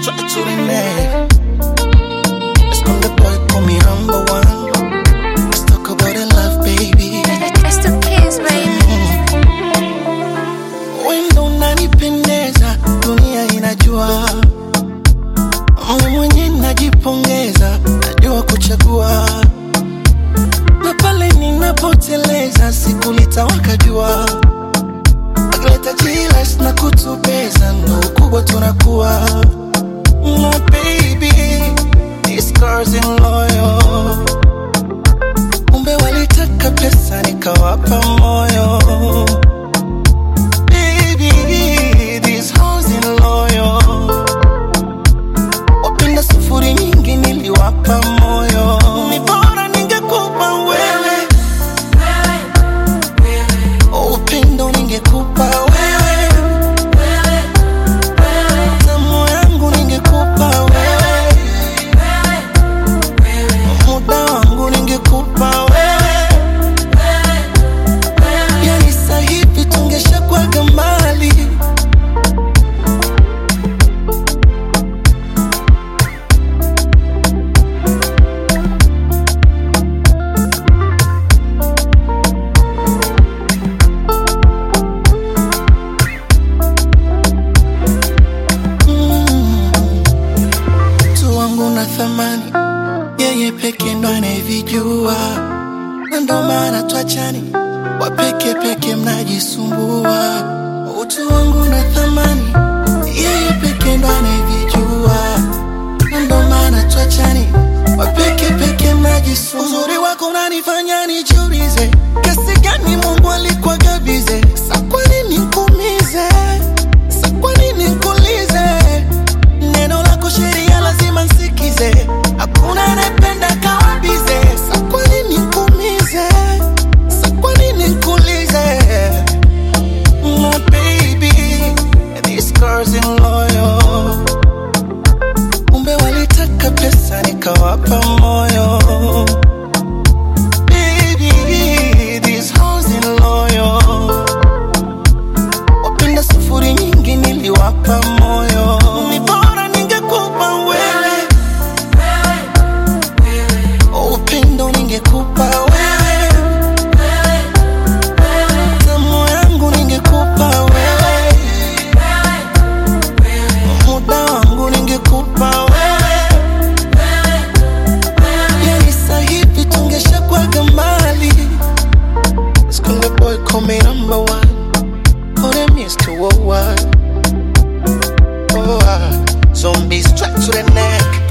straight to the neck. Let's call the boy, call me number one. Let's talk about the love, baby. It's the kids, baby. Wendo unanipendeza, dunia inajua. Mimi mwenye najipongeza, najua kuchagua. Na pale ninapoteleza, siku litawaka jua. Akileta jilas na kutubeza, ndo ukubwa tunakuwa. My baby, these girls in loyal. Kumbe walitaka pesa, nikawapa moyo. Baby, these hoes in loyal. Wapenda sufuri nyingi niliwapa moyo. Ni bora ningekupa wewe. Upendo ningekupa wewe. Tamu yangu ningekupa wewe. Muda wangu ningekupa wewe. Yani sasa hivi tungeshakuwaga mbali. Mm. Mtu wangu na thamani, yeye peke ndo anayevijua, na ndo maana twachani, wapeke peke mnajisumbua. Utu wangu na thamani, yeye peke ndo anayevijua, na ndo maana twachani, wapeke peke mnajisumbua. Uzuri wako unanifanya nijiulize, kiasi gani Mungu alikuwa gabize, sa kwa nini nikuumize? Sa kwa nini nikuulize? Neno lako sheria lazima nsikize, hakuna anayependa kawabize. Sa kwa nini nikuumize? Sa kwa nini nikuulize? My baby, these girls in loyal. Kumbe walitaka pesa nikawapa moyo. Baby, these hoes in loyal. Wapenda sufuri nyingi niliwapa moyo. Ni bora ningekupa wewe. Upendo ningekupa wewe. Tamu yangu ningekupa wewe. Muda wangu ningekupa wewe. Yani sasa hivi tungeshakuwaga mbali. Let's call the boy, call me number one. Call them Mr. Worldwide. Oh, ah. Zombies strapped to the neck.